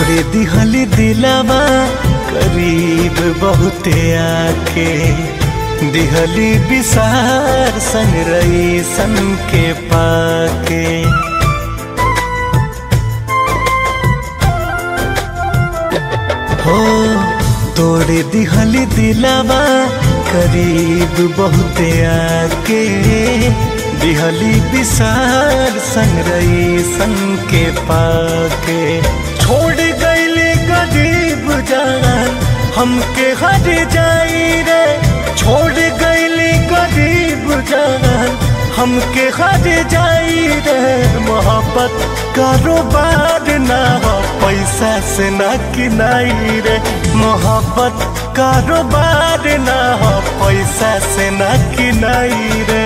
तोड़े दिहली दिलावा करीब बहुते आके दिहली विसार संग रही सन के पाके हो तोड़े दिहली दिलावा करीब बहुते आके दिहली विसार संग रही सन के पाके छोड़ गईले गरीब जान हमके हर जाई रे छोड़ गईले गरीब जान हमके हर जाई रे मोहब्बत कारोबार ना हो पैसा से ना किनाई रे मोहब्बत कारोबार ना हो पैसा से ना किनाई रे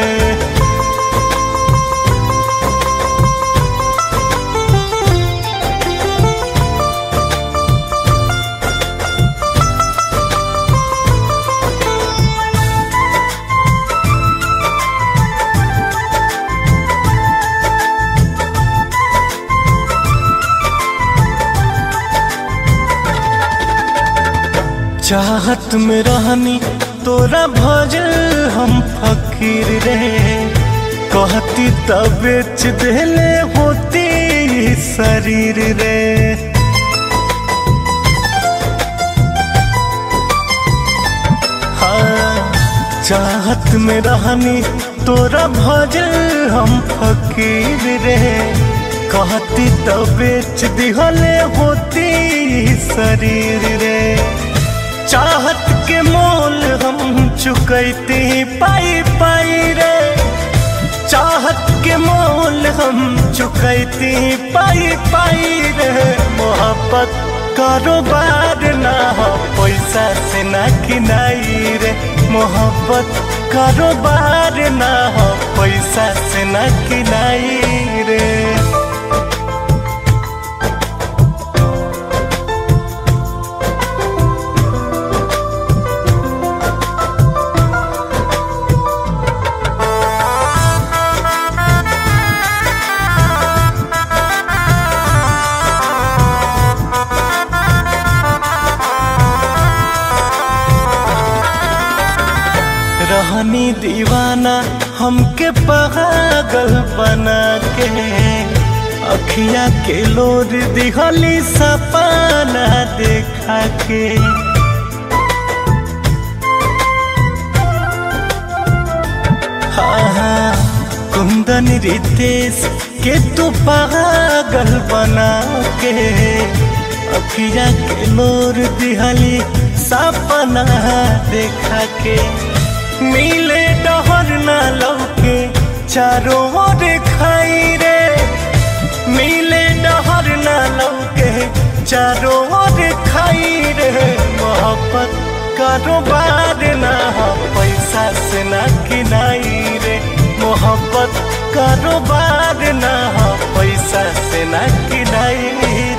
चाहत में रहनी तोरा भजल हम फकीर रे कहती तब बेच देले होती शरीर रे हाँ चाहत में रहनी तोरा भजल हम फकीर रे कहती तब बेच दिहले होती शरीर रे चाहत के मोल हम चुकैते पाई पाई रे चाहत के मोल हम चुकैते पाई पाई रे मोहब्बत कारोबार ना हो पैसा से ना किनाई रे मोहब्बत कारोबार ना हो पैसा से ना किनाई रे रहनी दीवाना हमके पागल बना के अखिया के लोर दिहली सपना देखा के हाँ हाँ कुंदन रितेश के तू पागल बना के अखिया के लोर दिहली सपना देखा के मिले डहर ना लौके चारों ओर खाई रे मिले डहर ना लौके चारों ओर खाई रे मोहब्बत कारोबार ना हो पैसा से ना किनाई रे मोहब्बत कारोबार ना हो पैसा से ना किनाई